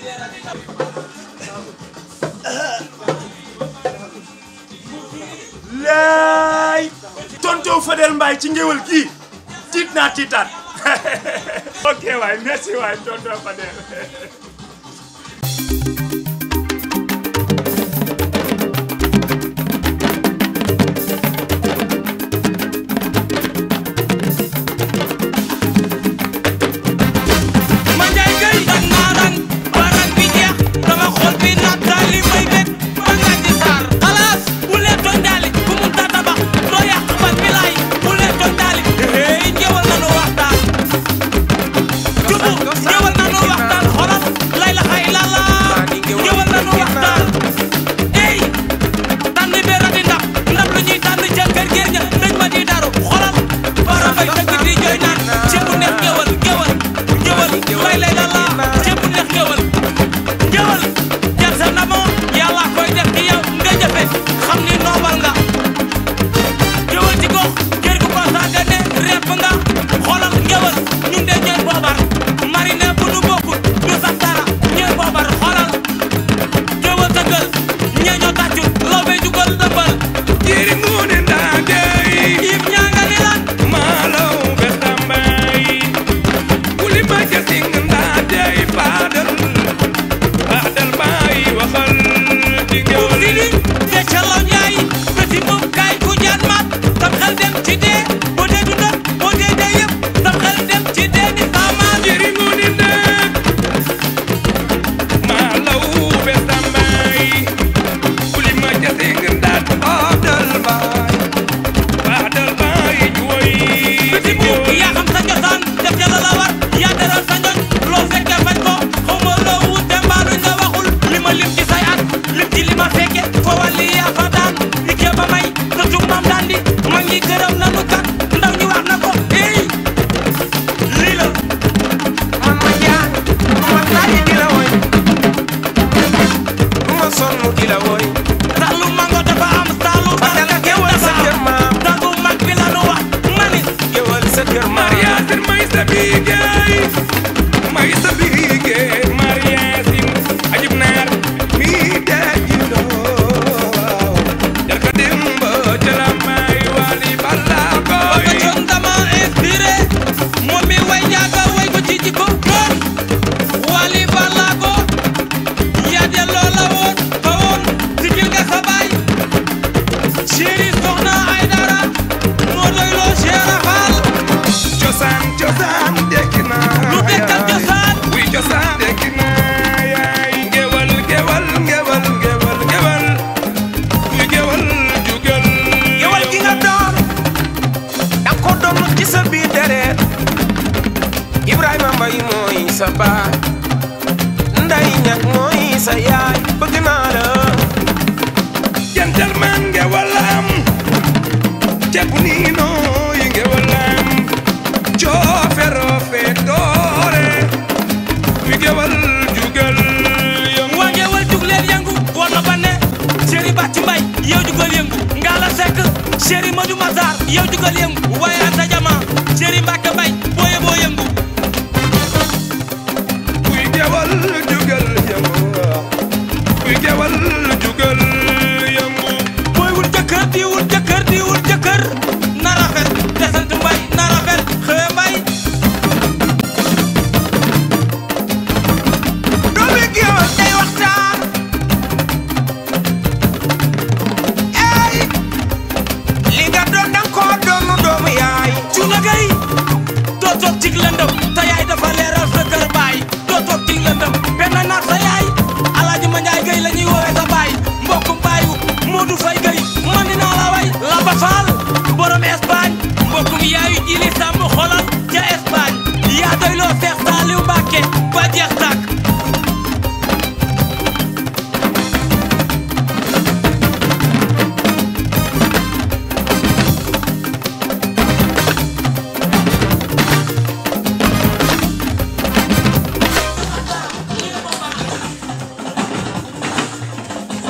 laay tonton Fadel Mbaye ci ngéwal kii tiit naa tiitaat ok waay merci waay tonton Fadel ma njaay gay dag naa rang ba rang bi jeex dama xool bi naat daal li may bég ba nga ci saar xalaas bu leen tooñ daali ku mun ta tabax doo yàq ban bi laay bu leen tooñ daali hey ñëwal nanu waxtaan jubu ñëwal nanu waxtaan xolal lay la xay lala ñëwal nanu waxtaan ey tànn bi radi ndab ndab lu ñuy tànn ca kër géer ña dañ ma di daru xolal bara fay dëgg di jooy naan ci bu neex ñëwal ñëwal ñëwal lay lay lala ci bu neex ñëwal ñëwal jar sa namoo yàlla koy def ci yow nga jëfe xam ni noobal nga ñëwal ci gox kër gu ko saagane repp nga xoolal ñëwal ñun de ñooy boobar marine bu nu bokkul du sax dara ñooy boobar xoolal ñëwal sa gël ñee ñoo tàccu loo fay jugal dëmbal jiri ngune ndandey yib ñaa nga ni lan malaw betambay kuli maja sing ndandey padal padal bay waxal ci buub ngewal sidi de calaw ñaay bëti moom kaay ku jaan maat sam xel dem ci dee boo dee du dëkk boo dee dee yëpp sam xel dem ci dee ni saamaat jiri ngune ndak malaw betambay kuli maja sing ndat padal bay padal bay juwoy bëti buub yaa xam sa cosaan def ca la la war yaa deral sa njoñ loo fekke fañ ko xaw ma loo wute mbaalu nga waxul li ma lim ci say at lim ci li ma fekke fo wàlli yaa fa daan di kee ba may sa tug maam daan di mag ñi gërëm nanu kat ndaw ñi wax na ko ey lii la man ma jaan man laaj di la woy du ma sonn di la woy salu mango dafa am salu Fadel barka géwal sa dafa kër am maam. dangu mag bi la nu wax mani géwal sa kër maam Mariasin may sa bigay may sa bigay Mariasin ajib naar mi daji loo jarka demba jala may wali balla ba koy coon dama inspiré moom mi way ñaaga way ko ci jikko doon wali balago yaa delloo la woon fa woon sigil nga sa baay chéri soxna ay dara moo doy loo Cheikh Fall cosaan cosaan dekki naa lu dekkal cosaan wuy cosaan dekki naa yaay ngewal ngewal ngewal ngewal ngewal wuy ngewal jugal géwal gi nga doon da ko doon ci sa biir deret Ibrahima Mbay mooy sa baay Nday Ñaŋ mooy sa yaay bëgg naa la gentleman ngewalam cebu nino yi ngewalam coofero feetoore wi gewal jugal yom waa ngeewal jug leen yëngu woon na ba ne chéri bàcc mbay yow jugal yëngu ngaala sekk chéri madu masar yow jugal yëngu waaye anta jama chéri mbàkke mbay booye boo yëngu wi gewal jugal yëngu wi gewal jugal yëngu booy wul jëkkër di wul jëkkër di wul jëkkër na rafet te sant mbay na rafet xëye mbay doomi géwal day waxtaan ey li nga doon da nga koo doonu doomu yaay cuuna gay doo toog cig lëndëm te yaay dafa leeral sa kër baay doo toog cig lëndëm benn naat sa yaay alaaji ma njaay gay la ñuy woowee sa baay mbokkum baayu Modou Fay gay man dinaa la way Lamba Fall borom Espagne mbokkum yaayu jili sàmm xolal ca Espagne yaa doy loo Seex Saaliw Mbàkke ba jeex tàkk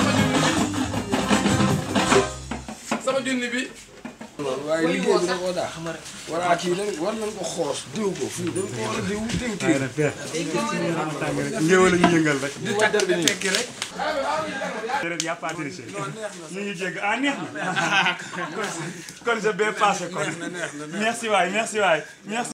waaye liggéey bi da koo daax ma rek voilà kii dañ war nañ ko xoos diw ko fii dañ ko war a diw diw kii. ngéwal ñu yëngal rek. di tàggal bi tekki rek. déedéet y a pas triché ñu ngi jégg ah neex na kon je vais passer kon merci waay merci waay merci